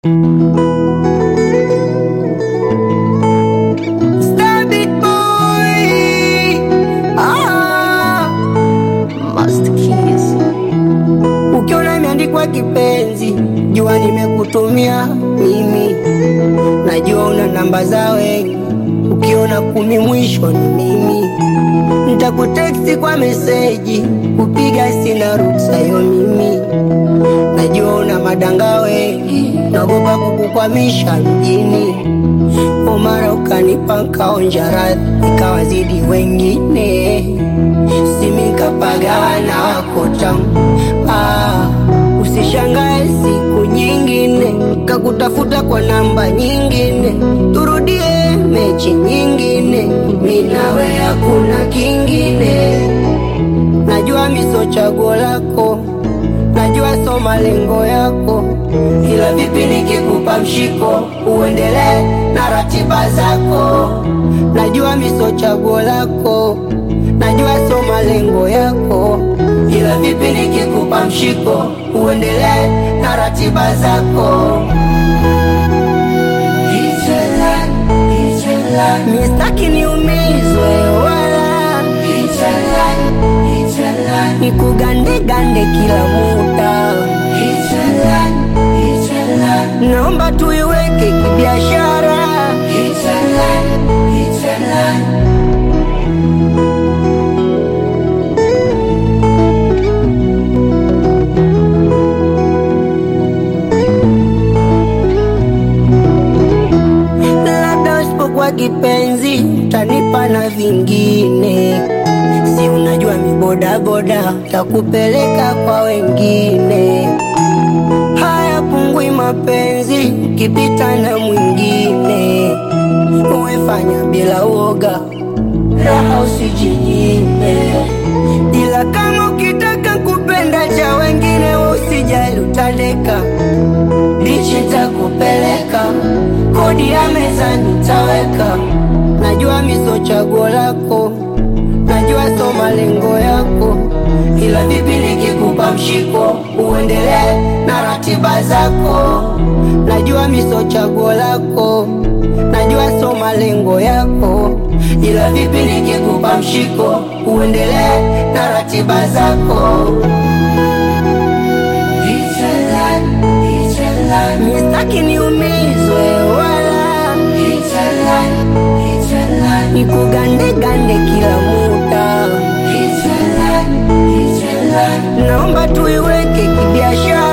Star big boy. Ah, Master Keys. Ukiona imeandikwa kipenzi, jua nimekutumia mimi. Najua una namba za wengi, ukiona kumi mwisho ni mimi. Nitakuteksti kwa meseji, kupiga sina ruksa yo mimi. Najua una madanga wengi, naogopa kukukwamisha mjini. Omara ukanipa nkaonja radhi, ikawazidi wengine, simikapagawa na wako tamu. Ah, usishangae siku nyingine kakutafuta kwa namba nyingine, turudie mechi nyingine, minawe hakuna kingine. Najua miso chaguo lako, najua so malengo yako, ila vipi nikikupa mshiko uendelee na ratiba zako. Najua miso chaguo lako, najua so malengo yako, ila vipi nikikupa mshiko uendelee na ratiba zako. Ichela, ichela, mistaki niumizwe wala ichela, ichela, nikugandegande kila muda ichela, ichela, naomba tuiweke kibiashara ichela, ichela. labda usipokuwa kipenzi tanipa na vingine, si unajua mibodaboda takupeleka kwa wengine. Haya pungui mapenzi ukipita na mwingine, uwefanya bila uoga, raha usijinyime, ila kama ukitaka kupenda cha wengine, usijali utandeka bichi takupeleka kodi ya meza nitaweka. Najua miso chaguo lako, najua so malengo yako, ila vipi nikikupa mshiko uendelee na ratiba zako. Najua miso chaguo lako, najua so malengo yako, ila vipi nikikupa mshiko uendelee na ratiba zako. Ichela, ichela, mistaki niumizwe wala ichela, ichela, nikugandegande kila muda ichela, ichela, naomba tuiweke kibiashara